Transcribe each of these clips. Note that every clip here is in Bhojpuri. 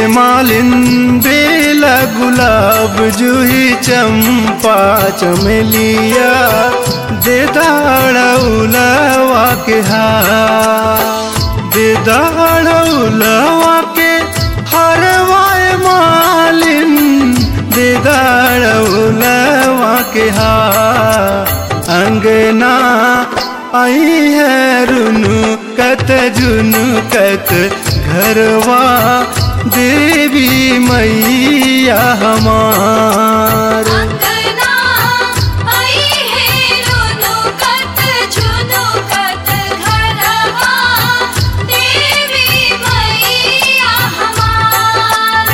मालिन बेला गुलाब जूही चंपा चमेलिया दे दाड़ौलवा के हार दे दाड़ौलवा के हरवाए मालिन दे दाड़ौलवा के हार अंगना आई है रुनु कत जुनु कत घरवा देवी मैया हमार अंगना आई है रोनो कत झुनो कत घरवा देवी मैया हमार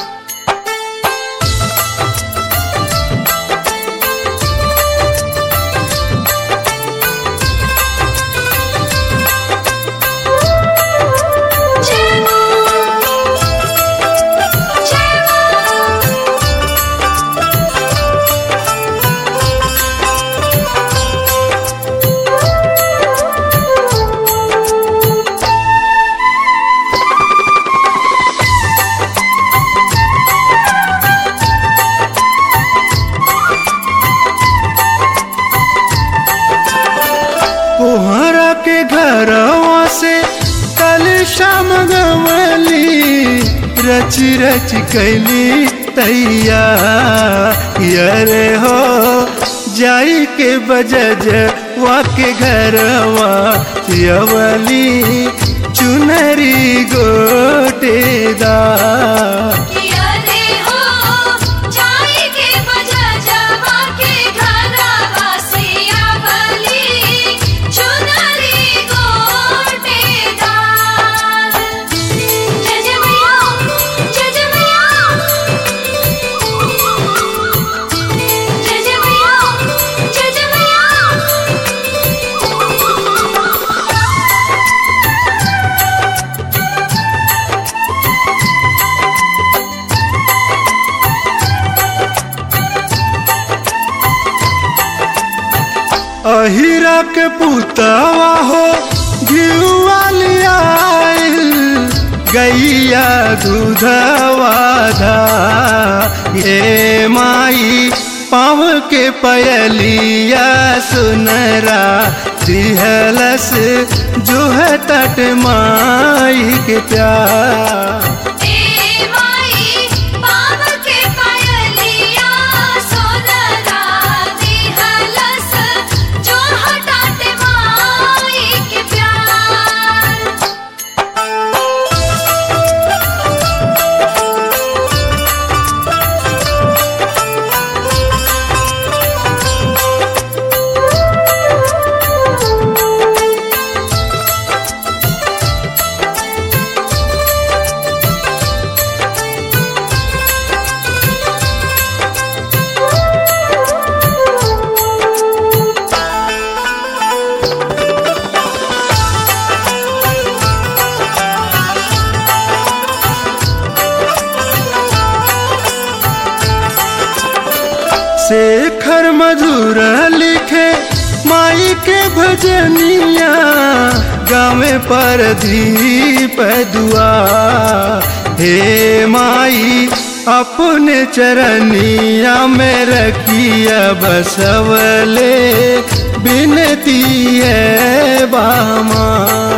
जय मां जय मां कोहरा के घरवा से कल शाम गवली रच रच कैली तैया यरे हो जाई के बजज वा के घरवा यवली चुनरी गोटेदार किया रे हो जाई के बजा जावा के घरवा से आवली चुनरी गोटेदार जय जय मैया जय जय मैया जय जय मैया जय जय मैया अहिरा के पुतवा हो घिउवालिया गैया दूधवा धा ये माई पाव के पयलिया सुनरा दिहलस जो है तट माई के प्यार ए माई पाव के पायलिया सोनरा दिहलस जो हटाते माई के प्यार शेखर मधुर लिखे माई के भजनिया गावे पर दीप दुआ हे माई अपने चरनिया में रखिया बसवले बिनती है बामा